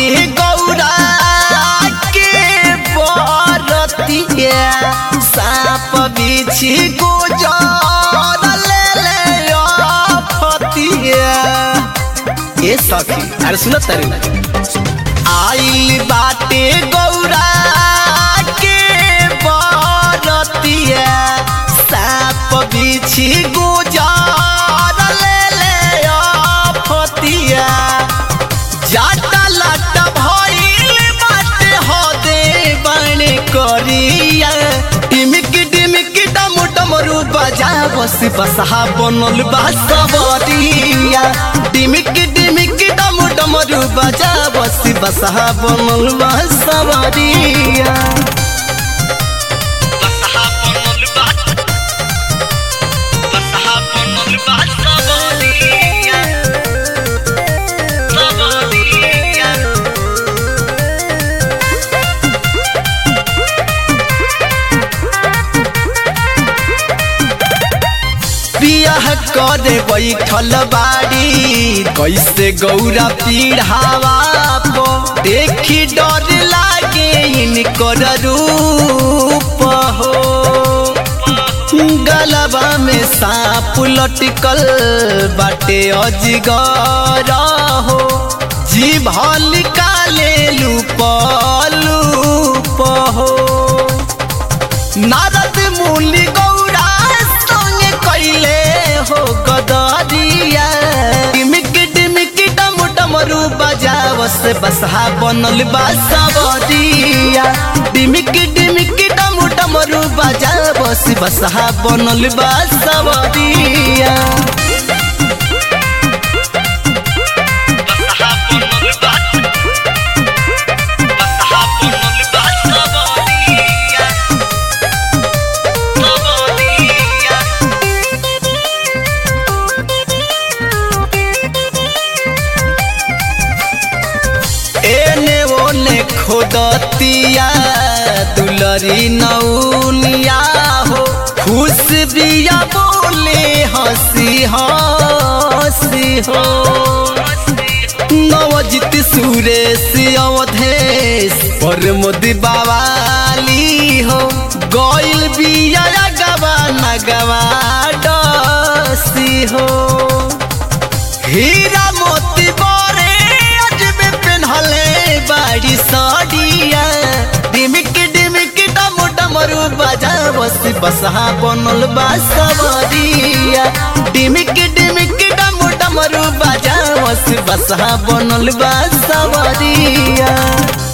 बाटे गौरा के बरतिया साप बिछी गुजर ले ले फतिया ए सखी अरे सुनत तारी आइल बाटे गौरा के बरतिया साप बिछी गुजर ले ले फतिया जाटा लाटा भइल बाटे हदे बाणे करिया टिमिक टिमिक डम डमरू बजा बस बसहा बनल बा सबरिया टिमिक टिमिक डम डमरू बजा बस बसहा बनल बा सबरिया बसहा बनल बा बसहा बनल बा सबरिया सबरिया बियाह करे बैठल बाड़ी कैसे गौरा पीढ़ावा पो देखी डर लागे इनकर रूप हो गलबा में सांप लटकल बाटे अजगर हो जीभ निकाले लूप लूप हो नारद मुनि गौरा संगे कैले हो गदरिया टिमिक टिमिक डम डमरू बजावस बसहा बनल बा सबरिया टिमिक टिमिक डम डमरू बजावस बसहा बनल बा सबरिया बसहा बनल बा बसहा बनल बा सबरिया सबरिया एने ओने खोदतिया दुलरी नौनिया हो खुश बिया बोले हंसी हंसी हो नवजित सुरेश अवधेश पर मोदी बावाली हो गइल बिया गवा नगवा डसी हो हीरा मोती बोरे अजबे पेन्हले बाड़ी साड़िया डिमिक डिमिक डम डमरू बजा बस बसहा बनल बा सबरिया डिमिक डिमिक डम डमरू बजा बस बसहा बनल बा सबरिया